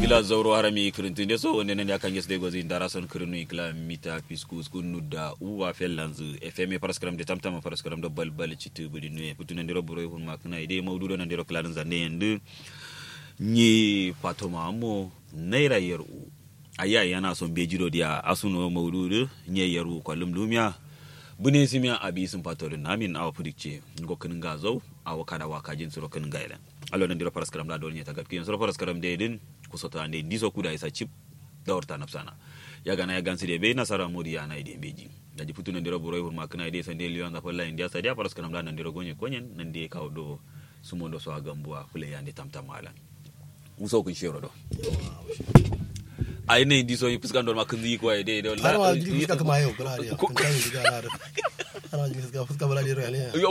gila zauro harami kirintinde so wonde nande akan yesde gozi ndara son kirinu igla mita piskus kunu da uwa fellanzu fm paraskram de tamtama paraskram do bal bal citu budi nuye putu nandiro buro hun makna ide mawdudo nandiro kladan zande yendu ni fatoma mo naira yaru aya yana son bejiro dia asuno mawdudo nye yaru kwalum lumya bune simya abi sun fatorin namin awa pudikce ngokin gazau awa kada waka jin suro kin gailan allo nan diro paraskaram da dolnya tagat kiyan suro paraskaram de din kusota ande diso kuda isa chip da horta nafsana ya gana ya gansi de be nasara modi ya na ide beji da ji putu nan diro buroi hurma kana ide sande liyan da falla india sadia paraskaram da nan diro gonye konyen nan de kawo do sumondo so agambuwa fule yande tamtamala muso kun shero do a yanayin diso yi fuskan don makon zai kuwa dai da har ma jiri fuska kama yau kula da kun kan diga na da har ma jiri fuska fuska bala da ne yo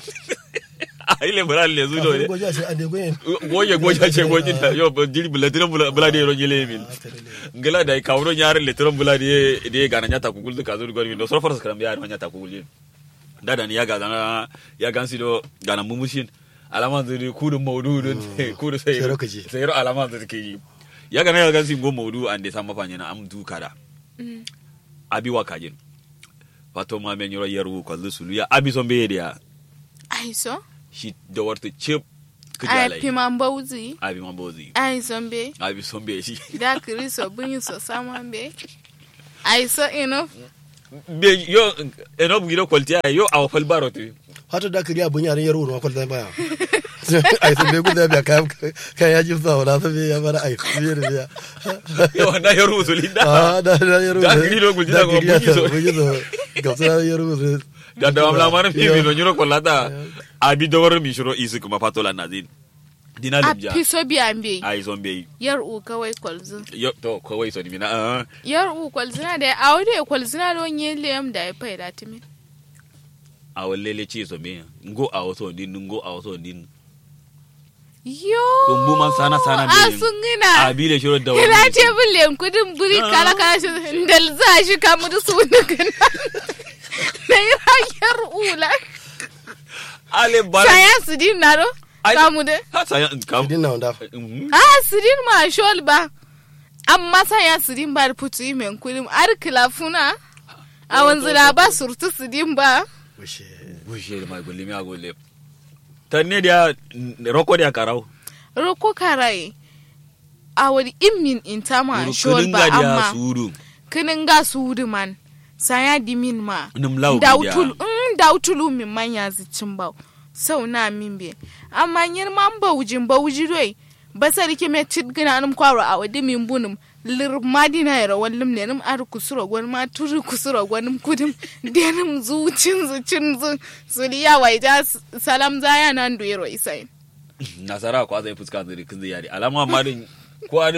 a ile bala le zu do ne goja ce ande goyen goje goje ce goje ta yo jiri bula tiran bula bula de ro jile min ngala da ka wuro nyar le tiran bula de de ga na nyata kukul ka zo gori do so fara skram ya na nyata kukul da da ni ya ga na ya gansi do ga na mumushin alaman zuri kudu maududun kudu sai Sai rokaji. sai ro alaman zuri ke yi ya ga na ya gansi go maudu ande san mafanya na am du kada abi wa kajin fato ma men yoro yaru ko lusulu ya abi son be ya aiso shi da warta chip ai kujalai piman bauzi abi man bozi ai zombe abi son be shi da kristo bunyi so saman aiso enough be yo eno bu gido kwalti ay yo aw fal baro tu hata da kariya bun yaran yaro ma kwalta baya ai sun bai guda biya kayan kayan yaji sa wala sun bai ya bara ai biyar biya yo na yaru usulinda ah da da yaro Da kiri do gulji da ko bunyi so. bunyi so ga su yaro so da da mamla mar mi mi no nyuro kolata abi do war mi shuro isi kuma fatola nazin dina a lumja piso biyan be ay son be yar u kawai kwalzu yo to ko wai so ni mina ah yar u kwalzina da a wade kwalzina don yin liyam da ya faida timi a wallele ci so me ngo a waso din ngo a waso din yo kumbu man sana sana be a sun gina abi le shuro da Kila wani ce bin kudin buri kala kala shi da za shi kamu da su wani gana. Na yi rakiyar ula. ale bala Saya su din na ro? Ai- Kamu da? ha saya kam din na wanda Mhm. Ah, su din ma shol ba. Amma saya su din ba da putu yi men kudin. Ar kilafuna. A wanzu da ba surtu su din ba. bushe bushe da mai gullimi a gulle tanne da roko da karau Roko karai. A wani imin in ta ma shol kudin ba ga da amma. suru Kinin ga su wudu man. Saya dimin ma. num law dautul mm, dautulu min manya zicin bau sau na min be amma nyir man baujin bauji roi basar ke me tit gina num kwaro a wadi min bunum lir madina yara wallim ne num ar kusuro gwan ma turi kusuro gwanum kudim denum zucin zucin zu suliya wai ja salam zaya nan duiro isai nasara ko zai fuska zai kin zai yari alama ma din ko an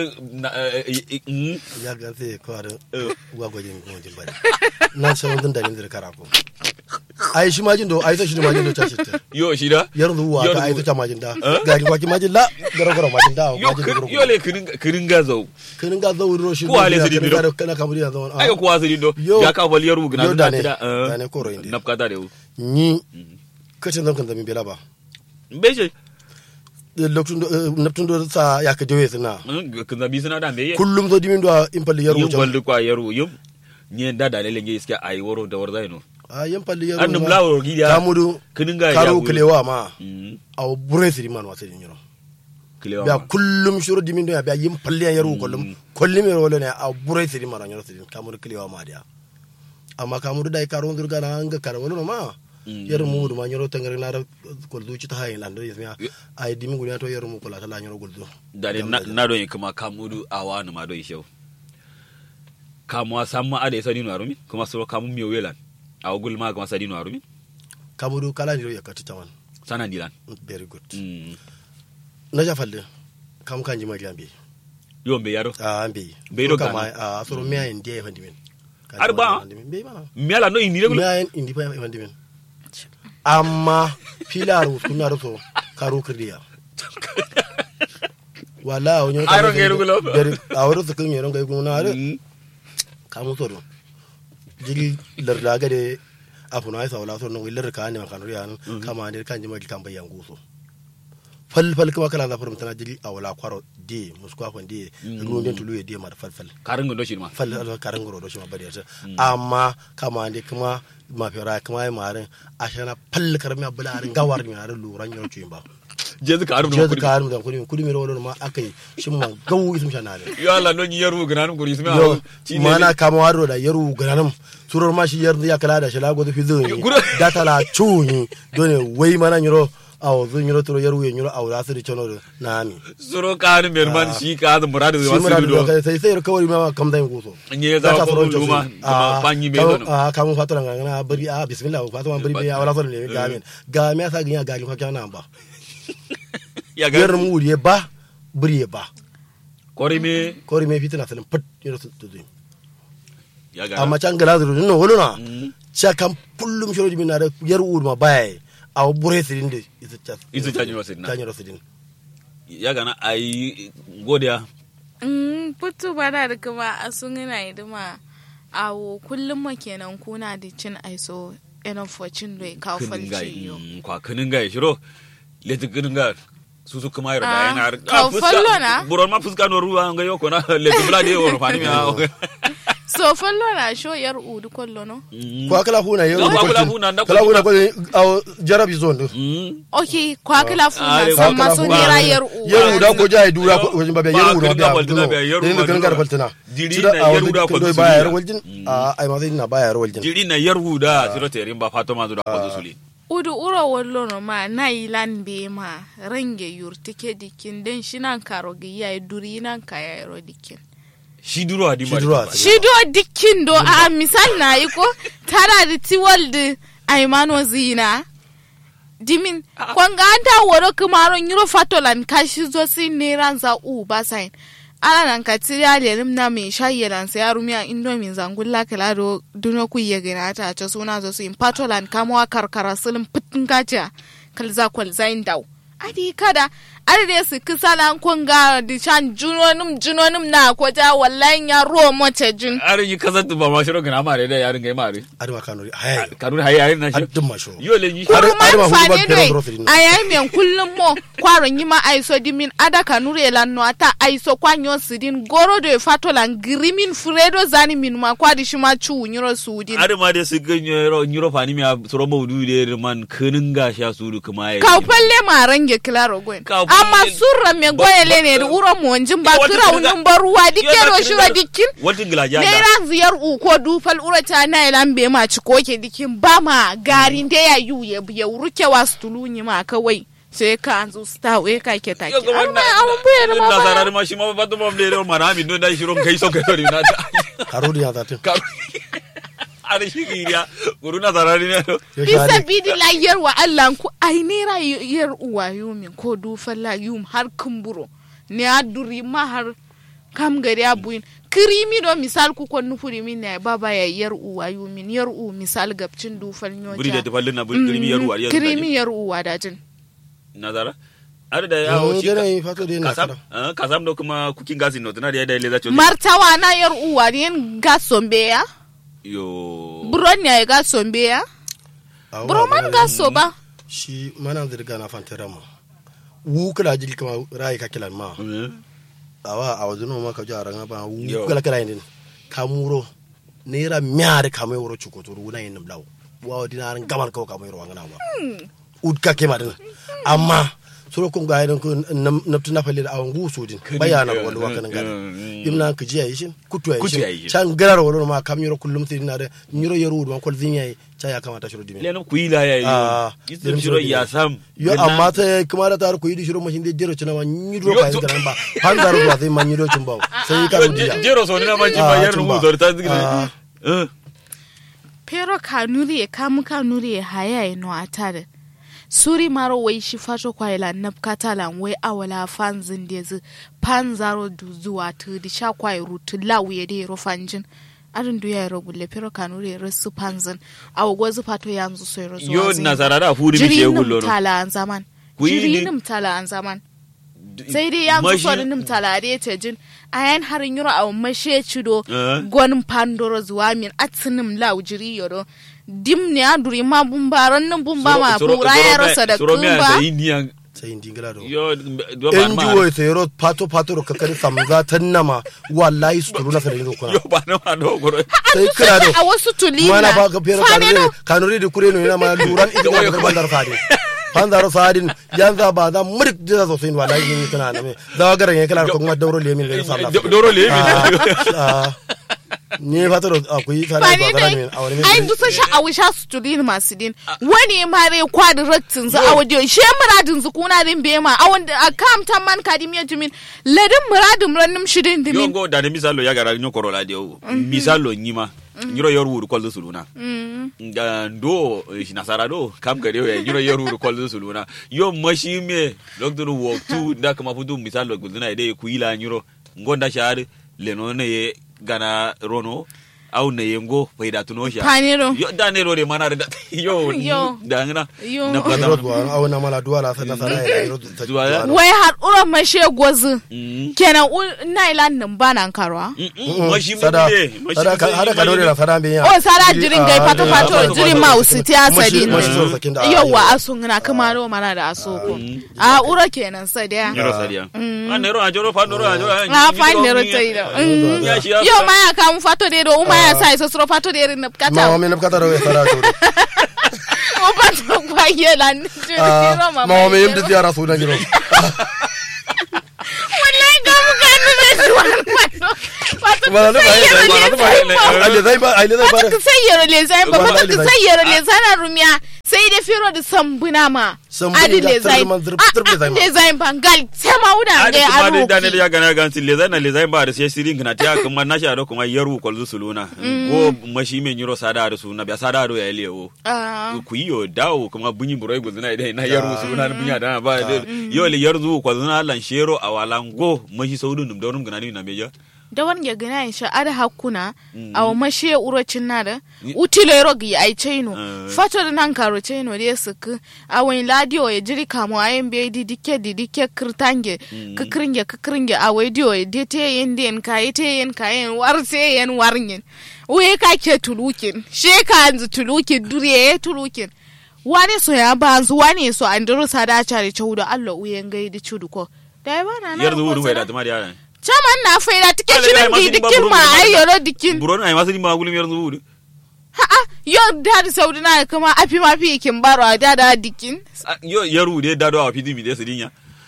ya ga sai ko da uwa gwajin gwajin bari na san wannan dalilin da karako ai shi majin do ai sai shi majin do ta shi ta yo shi da yar zuwa Yar ka ai zuwa. ta majin da ga ki kwaki majin la garo garo majin da yo majin da garo yo le kirin kirin ga zau kinin ga zo ro shi Ko ale ya sidi kinin biro. ga da kana kamar ya zo ai ko asiri do Yo. ya ka bal yaru gna Yo da da ne. da Da ne koro inde. napka da rewu ni kacin zan kan zami bela ba beje lokacin da naptun do sa ya ka joye suna kin zabi suna da me kullum zo dimin do in palli yar yum wuce balde kwa yaru yum nye da da lele nge iska ai woro da warza no a yan palli yar annum lawo gidiya kamudu kinin ga karo kilewa ma mm a bure siri man wasu din yiro kilewa biya ma. kullum shuru dimin do ya biya yin palli yar wu kullum kullum yaro wala ne a bure siri man yiro siri kamudu kilewa ma dia amma kamudu dai karo ndur gana anga karo wala ma Mm. yar mu ma yiro tangare na da kuldu ci ta hayin lando yasmiya ai dimin gunya to yar mu kula ta la yiro guldu da de na na do kuma kamudu awa na ma do ishew kamwa samma ade sadi no arumi kuma soro kamu mi welan aw gul ma kuma sadi no arumi kamudu kala ni ya kati tawan sana dilan very good mm na ja falle kam kan ji magiyan bi yo be yaro a an bi Bai do kama gana. a soro miya in dia fandi min Har ba? be mana mi ala no ini regular miya in indi fa fandi min amma filar kuna da so karo kirdiya wala onyo Ai, ron gairu gulo. a wuro su kun yaron gai guna are Mm. kamu soro jigi larda gade afuna ai sawla so no wilar ka ne kan riyan kama ne kan ji magi kan bayan guso fal fal kuma kala za furum tana jili a wala kwaro de muskwa kon de ruwan den tulu de ma da fal fal karin gundo shi ma fal fal karan goro do shi ma bari ta amma kama ne kuma ma fira kuma ai marin ashana fal karmi abula arin gawar mi arin luran yau cuyin ba je zuka harum je da ka kudi harin da kudi kudi mi rawlo ma akai shin ma gawu isum shanale yo Allah non yaru ganan kuri su yo ma mana kama waro da yaru gananam surar ma shi yar ya kala da shi lago fi zo ni Gura- data la chuni dole wai mana nyiro aw zo nyiro turo yaru nyiro aw la siri chono na mi suro kanin berman shi ka da muradu shi da mura wasu da do kai sai sai kawai ma kam dai guso nye za ko luma kuma panyi me dono a kamu fatara ngana bari a bismillah fatama bari be awala so ne ga min ga me sa ginya ga ka kana ba ya yar ga mu wuri ba buri ba kori me kori me fitina salin pat nyiro tu tu ya ga amma can gala zuru no woluna Mm. cha kam pullum shiro jimin na da yar urma baya aw bure sirin de isa cha Isa cha nyiro sirin na. cha nyiro sirin ya ga na ai godiya Mm, putu bada da kuma a sun yana idima awo kullum ma kenan kuna da cin aiso ina focin da ka kinin falce gai yo. mm, kwa kinin gai shiro leti kinin gai su su kuma yaro da Ah, yana ka fallo na? buron ma fuska no ruwa ga yoko na leti bula de woro fani mi So fallo na sho yar udu kollo no. ko akala huna yar No, urma kwa kala kwaltin. huna, na kala huna kwaltin. ko aw jarabi zondo Okay, kwa kila Ah, funa kwa san kila maso funa. nera yar udu. yar uda ko jai dura ko wajin babe yar uda Ba, da kwaltin duno ba, yar den uda kan gar duno. faltina Jiri Sida na aw yar uda dik kwaltin do ba yar suriya. waljin a ai ma na ba yar waljin jiri na yar huda shiro terin ba fato ma zuwa kwazo suli Udu uro wallo no ma na ilan be ma range yurtike dikin den shinan karo gi ya duri nan ka ya yaro dikin. shi duro adi Shi duro adi. Shi do dikin do a misal na yi ko tara da tiwal da aimano zina. Dimin kwanga an ta woro kumaron yuro fatolan kashi zo si neran za u ba sain. Ala nan ka tiri alelim na mai shayi lan sai arumiya indomin zangulla kala do duno ku ye gina ta ta suna zo su in fatolan kamawa karkara sulun fitin gaja kalza kwalza in dau. Adi kada arde su kisala kwanga di chan junonim junonim na kwaja wallahi ya ruwa mace jun. arin yi kasar ba ma shiro gana mare da yarin gai mare adama kanuri hay kanun hayi yarin na shi addum ma sho yo le yi Har- har ma Kurman hudu ba fane biyar doi zuro firin. a yayi men kullum mo kwaron yi ma aiso dimin ada kanure lan no ata aiso kwanyo sidin goro do fato lan grimin fredo zani min ma kwadi shima chu nyiro sudin. arin ma da su ga nyoro nyoro fani mi a suro maudu da man kinin ga sha su du kuma ya Ka palle ma range klaro gwen. Ka Amma palle- surra me goyele ne da uro mo njin ba Wata kira kirga- unin baruwa dikero Yo, shiro dikin. wata gila ja da Naira ziyar uko dufal urata na ilan be ma ci koke dikin ba ma garin da ya yu ya ya ruke wasu tulunyi ma kawai sai ka an zo sta we ka ke take yo ga an wannan ma an buya da ma na ba zarar ma shi ma ba to mam da mara mi no da shiro kai so kai na ta karudi ya zatin ka arin shi giriya guru na zarar ne yo bisa shari bidi la yar wa Allah ku ai naira yar uwa yumin ko dufal la yum har kumburo ne a duri ma har kam gari abuin kirimi do misal ku kon nufuri min ne baba ya yar uwa yumin yar u misal gabcin dufal nyoja buri da tafallin na buri kirimi yaru ari kirimi yar uwa dajin nazara ar da yo yawo shi gena yi fato de na kasam kada ah, kasam do kuma cooking gas no tana da da le za cho martawa na yar uwa ne ga sombe ya yo buron ne ga sombe ya Awa, buro man mana- ga so ba shi mana zirga na fantara ma wu kala jil kama rai ka kilan ma awa a wajen ma ka ji a ranga ba wu Yo. kala kala yin kamuro naira miya da kamai wuro cukoto wuna yin nablaw wa dina ran gaban kawo kamai ruwan gana ba ud ka kema din amma soro kun ga idan kun nabtu na falle da awan gusu din bayana wal wa kan gani imna ka ji yayi shin kutu Kutu yayi yayi shin shin. can garar walo ma kam yoro kullum sai na da nyiro yoro man kol zin yayi cha ya kamata shiro dimi le no kuila ya Ah, yo irin isum shiro shiro ya dimi. sam yo amma ta kuma da tar ko yi shiro mashin da jero cina ma nyiro Yo, ka yi to- garan ba han zaro ba sai man nyiro cin ba sai ka rudiya jero so ni na manji Ah, ba yar tumba. mu zor ta Ah. zikira eh pero kanuri e kamu kanuri e haya e no atare suri maro wai shi fato kwa ila napkata lan wai awala fanzin de zu panzaro du zuwa tu di sha kwa rutu lawu ye de ro fanjin arin du ya ro gulle pero kanuri e resu panzin awo gozu fato yanzu so ro zuwa yo zin. nasara da furi mi jiri ce nim gullo no tala an zaman Ku yi jiri ni- nim tala an zaman sai dai yanzu so nim tala de te jin ayan harin yuro awo mashe cido Eh. gwanin pandoro zuwa min atinim lau jiri yoro dim ne a duri ma bumbaran nan bumba ma bura ya rasa da suro mi kumba asa indian sai indi ngala do yo do ba en ma juwo sai ro pato pato ro kakari samza tannama wallahi su turu na fere ro kuna yo ba na ma do goro sai kira do a wasu tulina mana ba ka fere Fane kanure no. kanure di kure no ina ma luran ita Yo, yo, ga bandar sadin bandar sadin yanza ba da murik da so sin wallahi ni kana na me da garan ya kala ko kuma dauro lemin da sabla Do- doro le mi ni fata ro akwai tare Fane ba dai, garan min a wani ai dusa sha a wisha su tulin masu din wani mare kwadi raktin za a wajen she muradin zu kuna din bema a wanda a kam tan man kadim ya jimin ladin muradin rannim shidin yo dimin go da ne misalo ya gara nyo korola de o misalo nyima nyiro yor wuru kol suluna nga ndo eh, nasara do kam gare we nyiro yor wuru kol suluna yo mashi me doctor wo tu da kama fudu misalo guduna ide ku ila nyiro ngonda shar leno ne ye gana rono au ne yengo faida tuno sha Panero. yo da ne ro de mana da yo Yo. da ngana Yo. na ro plata duwa a wani mala duwa la sana sana ya ro Duwa ya? wai har uran mashe gwazi Mm. kenan u- na ilan nin banan karwa mashi me sada be sada ka hada ka dore la sada bin ya o sara jirin gai fato fato jirin ma usiti asali mashi so sakin da yawa asun na kuma ro mana da asoko a ura kenan sai da nyiro sadia an ne ro ajoro fa no ro ajoro na fa ne ro tai da ya shi ya yo ma ya kam fato de do uma ya sai so sro fato de rin ma kata wa min kata ro sada to o fato kwa yela ni jiri ro ma ma wa min yimdi ziyara su dan giro wallahi ga mu kan ne zuwa fato ma da ba sai yero ya le ba ale zai ba ale zai ba Fata ka sayyara le zai ba Wallahi fata ka zai. sayyara le zana rumiya sai da firo da sambuna ma Sambuna adi da le zai tsirman zirf- zirf le zai ma. le zai bangal sai ma wuda Adi ga kuma dai aro Daniel ya gana gansi le zai na le zai ba da sai sirin kana ta kuma na sha da kuma yaru kwalzu suluna ko mashi me nyiro sada da suna biya sada do ya lewo ku yi yo dawo kuma bunyi burai guzuna idan na yaru suluna na bunya da ba da- yo le yarzu kwalzuna lan shero a walango mashi saudun dum daurum gana ni na meja da wani ya gina insha ada hakuna a wa mashe urocin na da utilo yaro gi ai chaino Mm. fato da nan karo chaino da suku a wani ladio ya jiri kamo a yin bai didike didike kirtange kikringe kikringe a wai dio ya de te yin den ka yi te yin ka yin war te yin warnyin uye ka ke tulukin she ka anzu tulukin duriye tulukin wani so ya banzu wani so an duru sada chare chaudo Allah uyen gaidi chudu ko da ba na na yarzu ko wuru bai da sada. tuma da yana Chaman na faida tike Ale, shirin ai, masu di dimba dikin buru ma ne, ai masu- yoro dikin. buron ai masu dimba gulum yarzu wuru Ha'a yo da da saudi na kuma afi ma fi kin baro da da dikin. Ah, yo yaru de dado a fidi mi de sidinya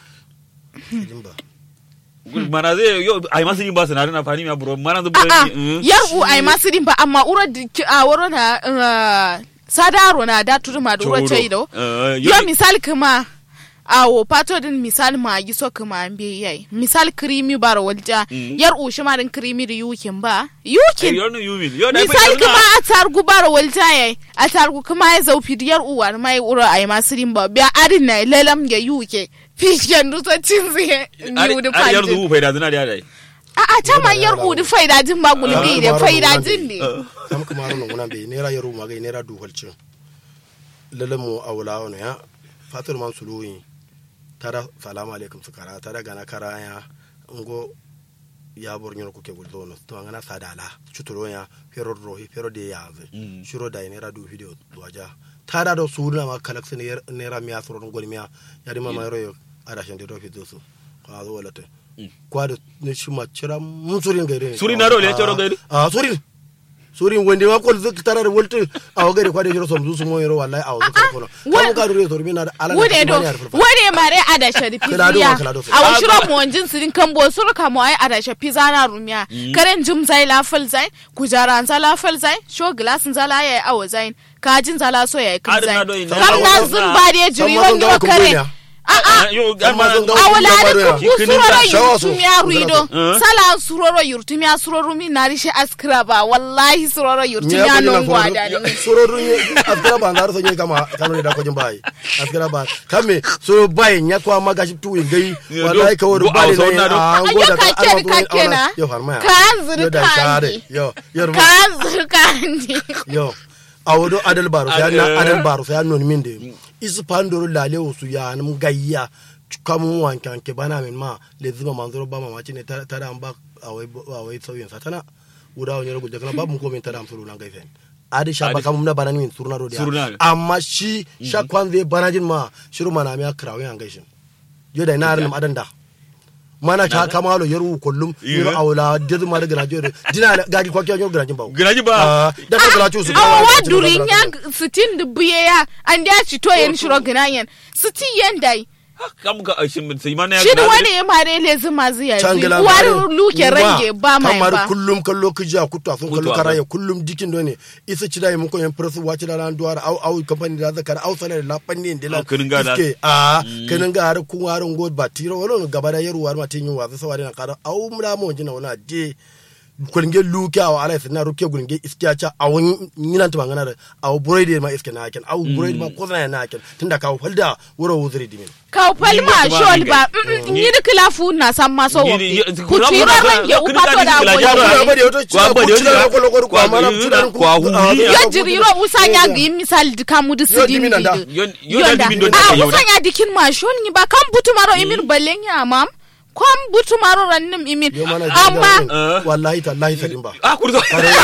Dimba. Gul- mana zai yo ai masu dimba sinari na fani ma buron mana zubu A'a yaru ai masu din ba amma uro dikin a wuro na uh, sadaro na da turma da wuro ce do. Yo misal kuma awo pato din misal ma yi so kuma an be yayi misal krimi baro walja Mm. yar ushi ma din krimi da yukin ba yukin Yornu yumin. Yo da misali kuma a targu bara walta yayi a targu kuma ya zau fidiyar uwar mai uro a yi masu rimba biya arin na lelam ya yuke fishen dusa cin zai yi da Ar yarzu fadin wu faida zina da yadai. a a ta man yar udu faidajin ba gulbi da faidajin ne sam kuma ron nguna be nera yaro magai nera du halcin lalle mu awla wono ya fatul man suluyi tara salamu alaikum sukara tara gana karaya ngo ya bor nyono kuke guldo no to ngana sadala chuturo ya fero rohi fero de yaze Mm. shuro da nera du video duaja tara do suna ma kalak sene nera miya soro ngol miya yari mama yaro yo ada shende do fido su ko azo wala te Mm. kwado ne shuma chira mun surin gaire Surin na do le choro gaire? ah surin surin wende ma kol zuk tara de wolte awo gaire kwade jiro som zu mo yoro wallahi awo zuk ko no wa- kam ka dure sormi na ala wude do wude mare ada shari Kala do, fiziya kala do. a wa shiro mu wanjin sirin kan bo suru ka mu ai ada shafi zana rumiya karen jum zai la fal zai kujaran za la fal zai sho glasin za la yayi awo zai kajin za la so yayi kan Adin zai na do ina. kam na zun ba de jiri Samma zun wani gawa kun kare gonya. a a Yo Amma zan ga- awala Kun da gabaro ku ya. suroro Shawa su. yurtumiya ruido Uh. sala suroro yurtumiya suroro mi na rishe askira ba wallahi suroro yurtumiya non gwada ne soro dunye askara ba ngaro sonye kama kanu da ko jin bai askira ba kame so bai nya kwa magashi tu ngai Yo, wallahi ka wodo go bale outside na do. a Ayo, goda ka ke da ka kena. yo harma Ka zuri yo da ka share andi. yo yo ka zurka ne yo awodo adal baro sai Ad- na eh. adal baro sai non minde isu pandoro lale usu ya nam gayya kamun wankan ke bana min ma le zuma manzoro ba mamaci ne ta da an ba awai awai sauyin satana wuda wani rugu jakana babu ko min ta da am suru nan gaifen adi sha ba Adi- kamun na bana min surna do dia Surna. amma shi sha kwan zai bana jin ma shiru mana mi akrawo yan gaishin yo da na ran adanda mana ta kama lo yaru kullum yiro Iya. awla dedu ma daga najo dina gagi kwa kyo gara jin ba Garaji ba. Ah, da ka gala chu su awa wa durin ya sitin da buye ya an da ci to yen shiro ginayen siti yen dai Kam ka shin sai mana ya. shi da wani ya mare le zuma ziya Changala war luke range ba mai kamar ba kullum kallo kija kutu sun kallo Kutu a karaye kullum dikin do ne isa ci dai mun ko yan presu wace da ran duwar au au company da zakar au salar la panni de la Au, kinin ga da. iske a kinin ga har kun warin god ba tiro wala gaba da yaru war ma tin yin wa sawari na kara au mura mo jina wala de kulnge luke aw ala sina ruke kulnge iskiya cha aw nyinan to mangana aw broide ma iske na aken aw broide ma kozana na aken tunda ka falda wuro wuzuri dimin ka palma Ni ba shol ni ba ga- ni da kilafu na san maso Ni- wa ni- ni- ku kuna- tiro kuna- range kuna- upa to kuna- da kuna- goyi kuna- Kwa ba da yoto Kwa ba da kuchira yoto- ko lokor kwa- kwa mana yuna- kuchira kwa wuri ya- yo jiriro usanya gi misal dika mudu Yo sidin dimi nanda. di Yon- yon da dimin don a take yau da. usanya dikin ma shol ni ba kan butu maro imir balen ya mam kan butu maro rannim imir yo mana amma Eh. wallahi tallahi sadin ba Ah kurzo.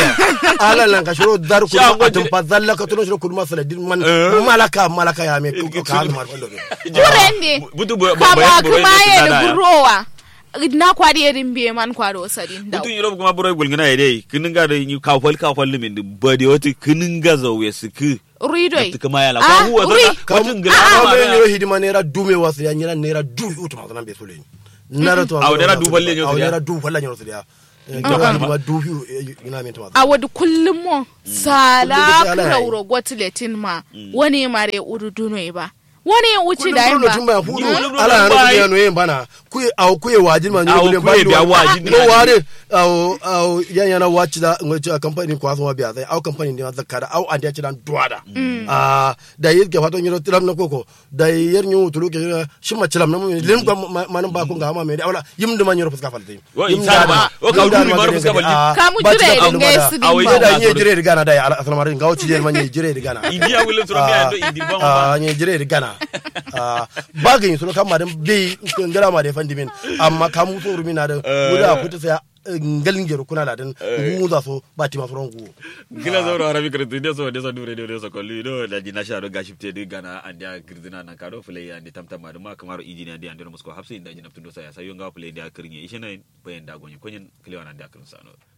ala lan ka shiro dar ku Sha ma atum gwajire. pa zalla ka tuno shiro kulma saladin man Eh. malaka malaka ya me ko ka har mar fallo jurende Butu bu- bu- kama bayan burai kuma da ye su da dada ya. gurowa na kwari yerin biye man kwaro sadin daw Butu yiro kuma burai gulgina ya dai kinin ga da yi kafal kafal limin da bade wata kinin ga zauye su ku. ridoi Da kuma ya la Ah, ko huwa uri. zaka katin gina ka ma me da- yo hidima nera dume wasu ya nyira nera du utu ma zanan be sole nara to Aw, nera du falle nyo aw siriya. nera du falle nyo siriya jama hidima du hu ina min to a wadi kullum mo sala Kullum da sai ala kurauro gwatiletin ma wani mare uruduno ba wani uci da yin ba tun ba fu Ni kullum ala kullum na ba ku yi. ya no yin bana ku aw ku wajin ma Aw, nyo ku ye biya wajin no na- ware aw aw yan yana wachi da ngoci a company ko aso biya sai aw company ne zakara aw andi ya ci dan duwada a da yi ke fato nyiro tilam na koko da yer nyu tulu ke shi ma cilam na mu lim ko manan ba ko ga ma me da wala yim da man nyiro fuska falte Wa insan ba. Wa ka wuri maro fuska falte. Ka mu jire dinga su din Awai ba da- da nye jire da gana da ya asal marin ga wuci jire man nye jire da gana Idi ya wulin tsoron biya do idi ba ma ba. a nye jire da gana ba ga yin suno kama da bi ngara ma da fandi min amma kamu so rumi na da wuda kuta sai ngalin gero kuna da dan ngu za so ba ti masu rangu gila zauro arabi kretu nde so nde so dure nde so kolli do da jina sha do gashipte de gana andi a girdina nan kado fulai andi tamtama ma kamaro injini andi andi musko hapsi inda jina tundo sa ya sayo nga fulai da kirnye ishe nan bayan da gonye konyen kliwa nan da kirin sano